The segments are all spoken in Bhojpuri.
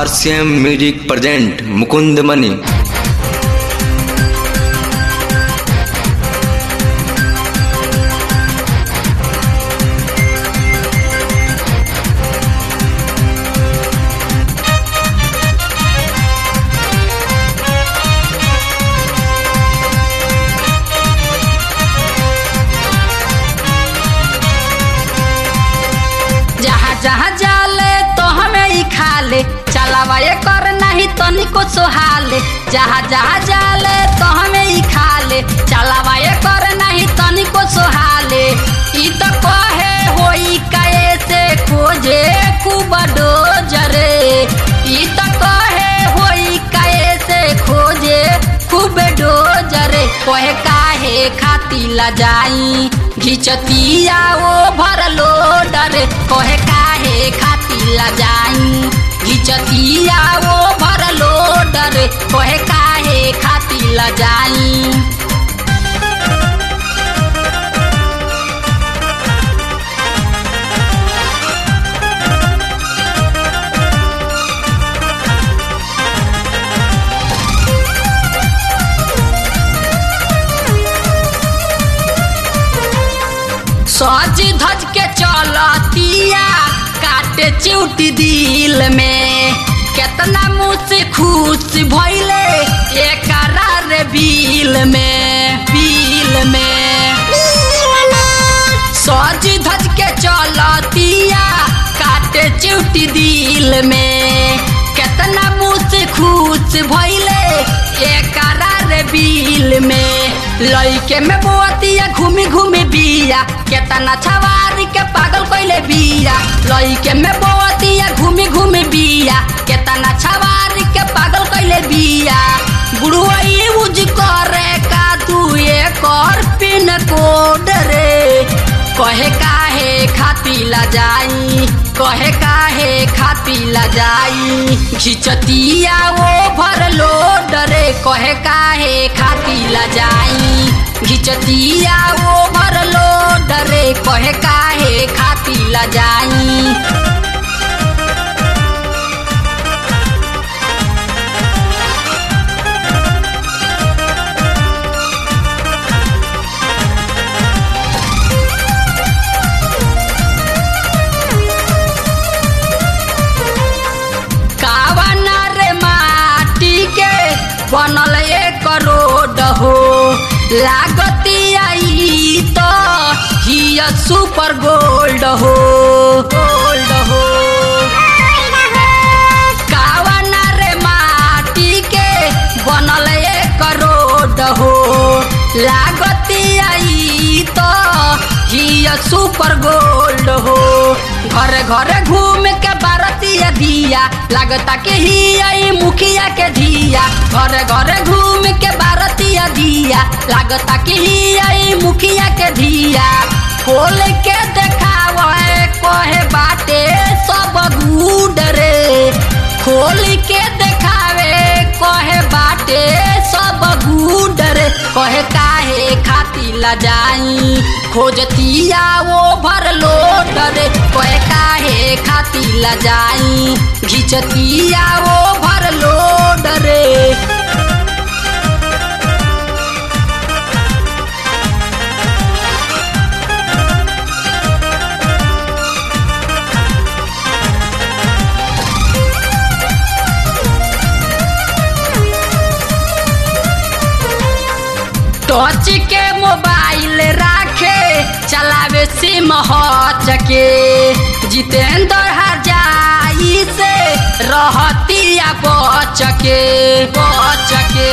RCM music present Mukund Mani जहाँ जहाँ जाले तो हमें ही खा ले चलावा ये कर नहीं तनिको सोहाले जहाँ जहाँ जाले तो हमें ही खा ले चलावा ये कर नहीं तनिको सोहाले ई तो कहे होई कैसे खोजे खूब डोजरे ई तो कहे होई कैसे खोजे खूब डोजरे कहे काहे खाती ला जाई घिचतिया ओ भरलो डरे कहे काहे खाती ला जाई घिचतिया ओ भरलो डरे कहे काहे खाती ला जाई सज धज के चलतिया काटे चिउटी दिल में केतना मुँह से खुश भइले एकरा रे बिल में बिल में सज धज के चलतिया काटे चिउटी दिल में केतना मुँह से खुश भइले एकरा रे बिल में लइके में बोतिया घूमी घूमी बिया केतना छवारी के पागल कइले बिया लइके में बोतिया घूमी घूमी बिया केतना छवारी के पागल कइले बिया बुढ़वा यूज करे का तू कर पिन कोड रे कहे काहे खाती ला जाई कहे काहे खाती ला जाई घिचतिया वो भर लो डरे कहे काहे खाती ला जाई घिचतिया वो भर लो डरे कहे काहे खाती ला जाई कावना रे माटी के बनल एक रोड हो लागती आई तो हिया सुपर गोल्ड हो गोल्ड हो कावना रे माटी के बनल एक रोड हो लागती आई तो हिया सुपर गोल्ड हो घर घर घूम के बारतिया दिया लगता के ही आई मुखिया के धिया घर घर घूम के बारतिया दिया लगता के ही आई मुखिया के धिया खोल के देखावे कहे बाटे सब गुड रे खोल के देखावे कहे बाटे सब गुड रे कहे काहे खाती ला जाई खोजतिया वो भर लो डरे कहे काहे खाती ला जाई घिचतिया वो भर लो डरे टच के मोबाइल राखे चलावे सिम हच के जितेंद्र हजाई से रहतिया बच के बच के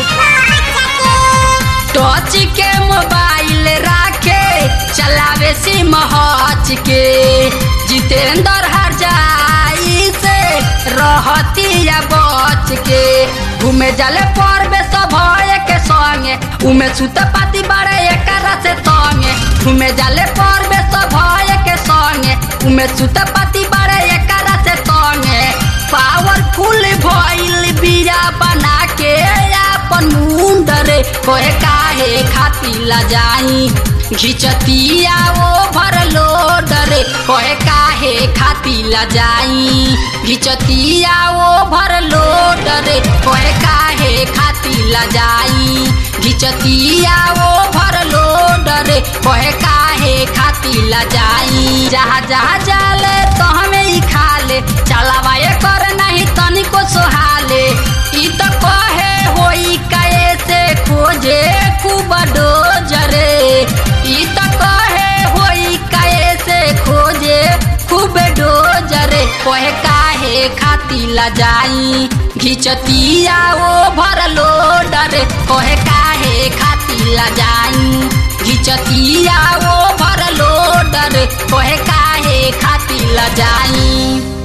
टच के मोबाइल राखे चलावे सिम हच के जितेंद्र हजाई से रहतिया बच के घूमे जाले पर्वे सब के संगे उमे सुत पाती बड़े एकरा से संगे घूमे जाले पर्वे सब के संगे उमे सुत पाती बड़े एकरा से संगे पावरफुल भइल बिया बना के अपन मुंड रे कोहे काहे खाती ला जाई घिचतिया वो भर लोड रे कोहे काहे खाती ला जाई घिचतिया वो भर लोड रे कोहे काहे खाती ला जाई घिचतिया वो भर लोड रे कोहे काहे खाती ला जाई जहाँ जहाँ जाले तो हमें ही खाले चलावा ये कर नहीं तनिको सोहाले ई तो कहे होई काए से खोजे खूब डोजरे ई तो कहे होई काए से खोजे खूब डोजरे कोहे काहे खाती ला जाई घिचतिया वो भर लोडरे कोहे काहे खाती ला जाई घिचतिया वो भर लोडरे कोहे काहे खाती ला जाई